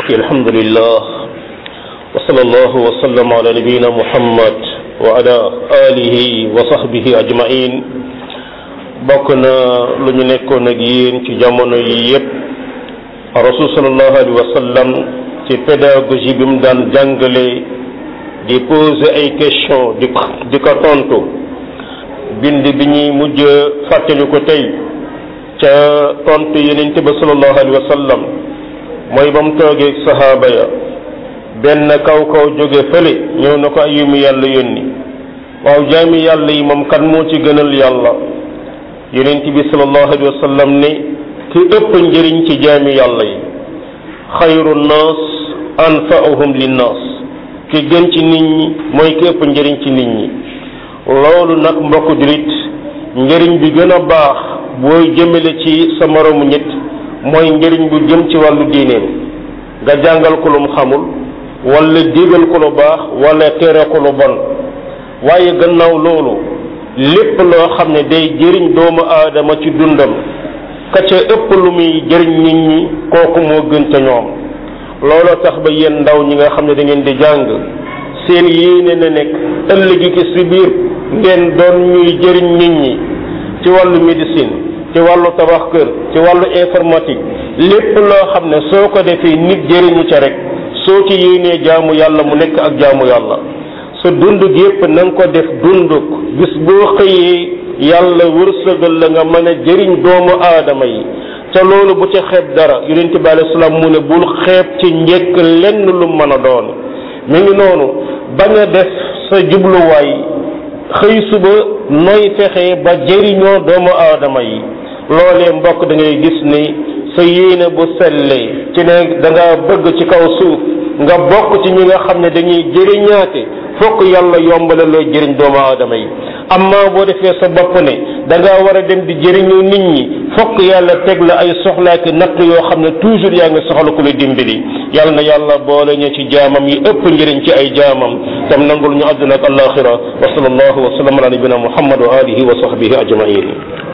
الحمد لله وصلى الله وسلم على نبينا محمد وعلى آله وصحبه أجمعين bokk na lu ñu nekkoon ak yéen ci jamono yi yépp rasul sallallahu alayhi wa sallam ci pédagogie bi mu daan jàngale di poser ay question di ko di ko tontu bind bi ñuy mujj fàttali ko tey ca tontu yeneen ba sallallahu alayhi wa sallam mooy ba mu toogee sahaaba ya benn kaw kaw jóge fële ñëw na ko ayumu yàlla yónni waaw jaami yàlla yi moom kan moo ci gënal yàlla yonent bi sallallahu alayhi wa sallam ne ki ëpp njëriñ ci jaami yàlla yi xayru nnaas anfa'uhum linnaas ki gën ci nit ñi mooy ki ëpp njëriñ ci nit ñi loolu nag mbokk julit njëriñ bi gën a baax booy jëmale ci sa moromu nit mooy njëriñ bu jëm ci wàllu diineem nga jàngal ko lu mu xamul wala digal ko lu baax wala tere ko lu bon waaye gannaaw loolu lépp loo xam ne day jëriñ doomu aadama ci dundam ka ca ëpp lu muy jëriñ nit ñi kooku moo gën ca ñoom looloo tax ba yéen ndaw ñi nga xam ne da ngeen di jàng seen yéene na nekk ëllëg gi si biir ngeen doon ñuy jëriñ nit ñi ci wàllu médecine ci wàllu tabax kër ci wàllu informatique lépp loo xam ne soo ko defee nit jëriñu ca rek soo ci yéenee jaamu yàlla mu nekk ak jaamu yàlla sa dund gi yépp na nga ko def dunduk bis boo xëyee yàlla wërsëgal la nga mën a jëriñ doomu aadama yi ca loolu bu ca xeeb dara yonent bi alayhi salaam mu ne bul xeeb ci njëkk lenn lu mën a doon mi ngi noonu bañ a def sa jubluwaay xëy suba nooy fexe ba jëriñoo doomu aadama yi loolee mbokk da ngay gis ni sa yéene bu sellee ci ne da nga bëgg ci kaw suuf nga bokk ci ñi nga xam ne dañuy jëriñaate fokk yàlla yombale loo jëriñ doomu aadama yi amma boo defee sa bopp ne da ngaa war a dem di jëriñu nit ñi fokk yàlla teg la ay soxlaaki natt yoo xam ne toujours yaa ngi soxla ku la dimbali yàlla na yàlla boole ñu ci jaamam yi ëpp njëriñ ci ay jaamam tam nangul ñu àdduna ak alaxira wa sallallahu wa sallam ala nabina muhammad wa alihi wa sahbihi ajmain